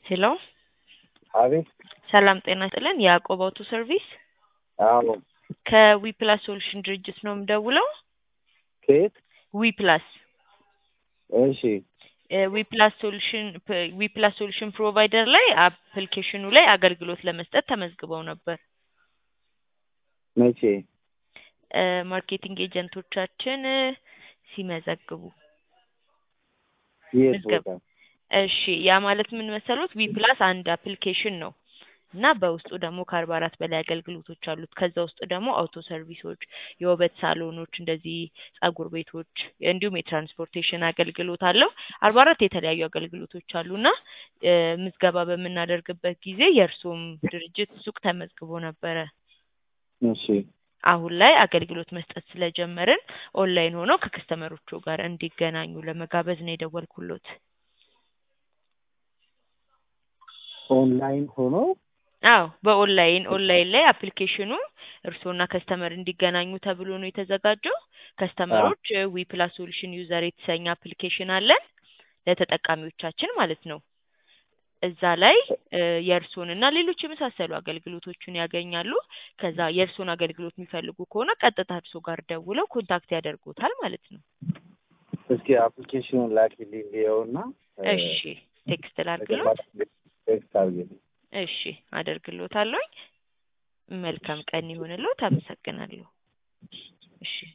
ሄሎ አቤት ሰላም ጤና ይስጥልን። የያዕቆብ አውቶ ሰርቪስ አዎ ከዊፕላስ ሶሉሽን ድርጅት ነው የምደውለው። ከየት ዊፕላስ እሺ ዊፕላስ ሶሉሽን ዊፕላስ ሶሉሽን ፕሮቫይደር ላይ አፕሊኬሽኑ ላይ አገልግሎት ለመስጠት ተመዝግበው ነበር። መቼ እ ማርኬቲንግ ኤጀንቶቻችን እ ሲመዘግቡ የት ምዝገባ ቦታ እሺ ያ ማለት ምን መሰሎት ዊፕላስ አንድ አፕሊኬሽን ነው እና በውስጡ ደግሞ ከአርባ አራት በላይ አገልግሎቶች አሉት። ከዛ ውስጥ ደግሞ አውቶ ሰርቪሶች፣ የውበት ሳሎኖች፣ እንደዚህ ጸጉር ቤቶች እንዲሁም የትራንስፖርቴሽን አገልግሎት አለው። አርባ አራት የተለያዩ አገልግሎቶች አሉና እ ምዝገባ በምናደርግበት ጊዜ የእርሶም ድርጅት ሱቅ ተመዝግቦ ነበረ። እሺ አሁን ላይ አገልግሎት መስጠት ስለጀመርን ኦንላይን ሆነው ከከስተመሮቹ ጋር እንዲገናኙ ለመጋበዝ ነው የደወልኩሎት። ኦንላይን ሆኖ አዎ በኦንላይን ኦንላይን ላይ አፕሊኬሽኑ እርስዎና ከስተመር እንዲገናኙ ተብሎ ነው የተዘጋጀው። ከስተመሮች ዊ ፕላስ ሶሉሽን ዩዘር የተሰኘ አፕሊኬሽን አለን ለተጠቃሚዎቻችን ማለት ነው። እዛ ላይ እ የእርስዎንና ሌሎች የመሳሰሉ አገልግሎቶችን ያገኛሉ። ከዛ የእርስዎን አገልግሎት የሚፈልጉ ከሆነ ቀጥታ እርስዎ ጋር ደውለው ኮንታክት ያደርጉታል ማለት ነው። እስኪ አፕሊኬሽኑን ላኪልኝ ልየውና እ እሺ ቴክስት ላድርግሎት? ቴክስት አድርጊልኝ። እሺ አደርግሎታለሁኝ። መልካም ቀን ይሁንልዎት። አመሰግናለሁ። እሺ